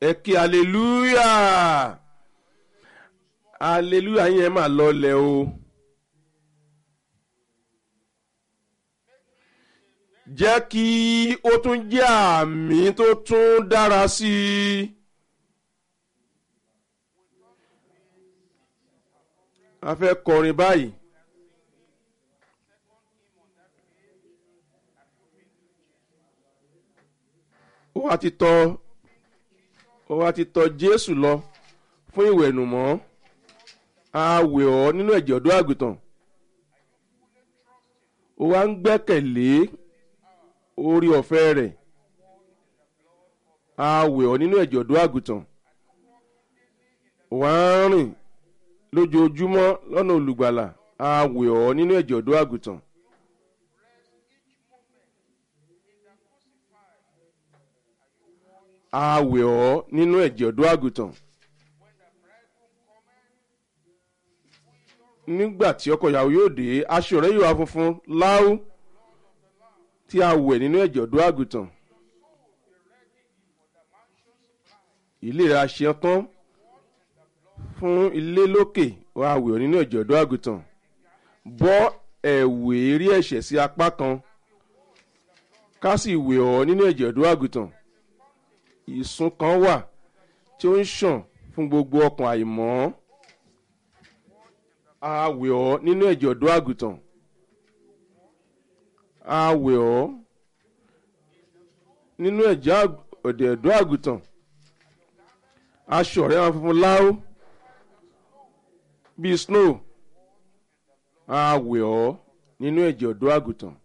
ẹ kí hallelujah hallelujah yẹn máa lọlẹ̀ o. jẹ́ kí ó tún jẹ́ àmì tó tún dára sí i. a fẹ́ kọrin báyìí. ó wá ti tọ̀ ó wá ti tọ̀ Jésù lọ fún ìwẹ̀nùmọ́ a wẹ̀ ọ́ nínú ẹ̀jẹ̀ ọ̀dọ́ àgùntàn ó wá ń gbẹ́kẹ̀lé orí ọ̀fẹ́ rẹ̀ a wẹ̀ ọ́ nínú ẹ̀jẹ̀ ọ̀dọ́ àgùntàn wà á rìn lójoojúmọ́ lọ́nà olùgbàlà a wẹ̀ ọ́ nínú ẹ̀jẹ̀ ọ̀dọ́ àgùntàn. a wẹ̀ ọ́ nínú ẹ̀jẹ̀ ọ̀dọ́ àgùntàn. nígbà tí ọkọ ìyàwó yóò dé aṣọ rẹ̀ yóò wá funfun láú tí a wẹ̀ nínú ẹ̀jẹ̀ ọ̀dọ́ àgùntàn. ilé rẹ̀ aṣẹ tán fún ilé lókè wà wẹ̀ ọ́ nínú ẹ̀jẹ̀ ọ̀dọ́ àgùntàn. bọ́ ẹ̀wù èrí ẹ̀ṣẹ̀ sí apá kan ká sì wẹ̀ ọ́ nínú ẹ̀jẹ̀ ọ̀dọ́ àgùntàn. ìsun kan wà tí ó ń ṣàn fún gbogbo ọkàn àìmọ́ a wẹ̀ ọ́ nínú ẹ̀jẹ̀ ọ̀dọ́ àgùntàn a wẹ̀ ọ́ nínú ẹ̀jẹ̀ ọ̀dẹ̀ ọ̀dọ́ àgùntàn aṣọ rẹ̀ wọn funfun láó bíi snow a wẹ̀ ọ́ nínú ẹ̀jẹ̀ ọ̀dọ́ àgùntàn